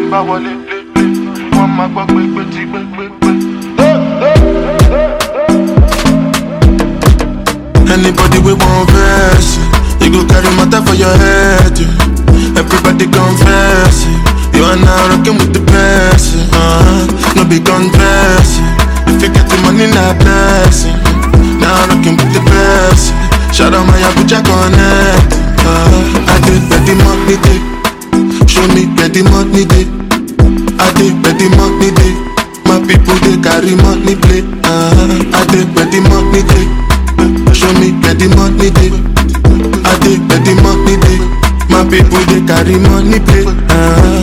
n bá wọlé lé lé wọ́n máa gbọ́ pé pé tí pé pé pé. Anybody we want verse, you go carry matter for your head. yeah. Everybody confess, yeah. you are now rocking with the best. yeah. Uh-huh. No be confess, yeah. if you get the money, not blessing. Now rocking with the best. yeah. Shout out my Abuja connect. Uh, I did where the money day, show me where the money day. I did where the money day. My people they carry money play. Uh, I did where the money day. Show me where the money day. I did where the money day. My people they carry money play. Uh,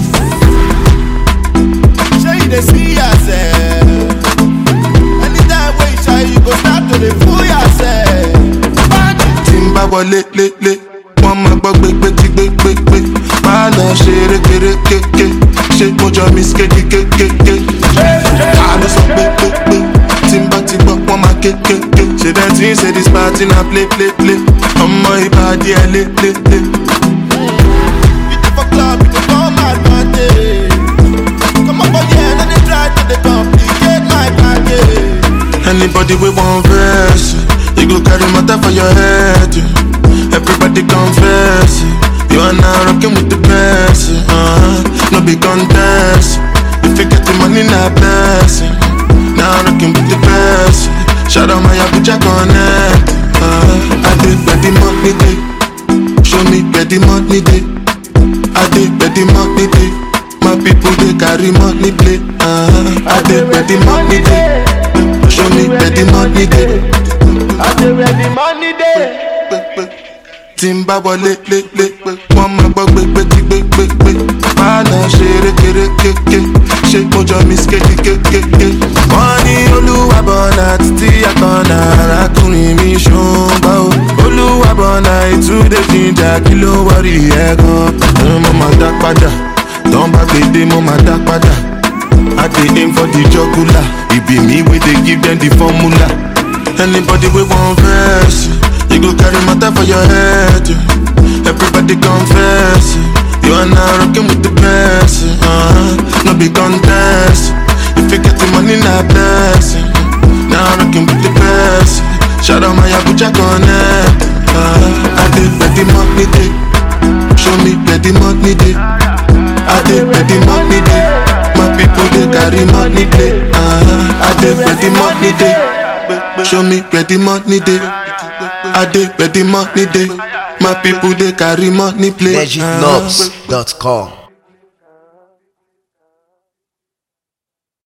Sure you dey see yourself. Anytime wey you shy, you go start to dey fool yourself. Bandit. tí n bá wọlé lélẹ̀ wọ́n máa gbọ́ gbégbé tí gbégbégbé máa lọ ṣe rékeré kéké ṣé mo jọ mi skéde kékéké ta ló sọ pé pé pé tí n bá ti gbọ́ wọ́n máa kékéké ṣe dẹ́ tí ń ṣe this party na play play play ọmọ ìbàdí ẹ̀ lé lé lé. You dey for club, you dey come advantage. Come up for here, no dey try to dey complicate my package. Anybody we want verse, you go carry matter for your head. yeah. Everybody confess, yeah. you are now rocking with the best. yeah. Uh-huh. No be contest, if you get the money, not blessing. Now rocking with the best. yeah. Shout out my Abuja connect. Uh, I did where the money day, show me where the money day. I did where the money day. My people they carry money play. Uh, I did where the money day. Show me where the money dey. I dey where the money dey. Tí n bá wọlé lé lé wọ́n máa gbọ́ gbégbé tí gbégbégbé. Máa lọ ṣe rékeré kéké, ṣé mo jọ mi skéde kékéké. Wọ́n ní olúwàbọ̀nà títí àkànnà arákùnrin mi ṣùgbọ́n o. Olúwàbọ̀nà ìtúndé jíjà kí ló wọ́rí ẹ̀ gan. Mo máa dá padà, tán bá gbèdé mo máa dá padà. I dey aim for the jugular. It be me wey dey give them the formula. Anybody we want verse, yeah. you go carry matter for your head. yeah. Everybody confess, yeah. you are now rocking with the best. yeah. Uh-huh. No be contest. If you get the money, not blessing. Now rocking with the best. yeah. Shout out my Abuja connect. Uh, I did where the money day. Show me where the money day. I did where the money day. My people they carry money play. Uh, I did where the money day. Show me where the money day. I did where the money day. My people they carry money play. Uh, legitnobs.com.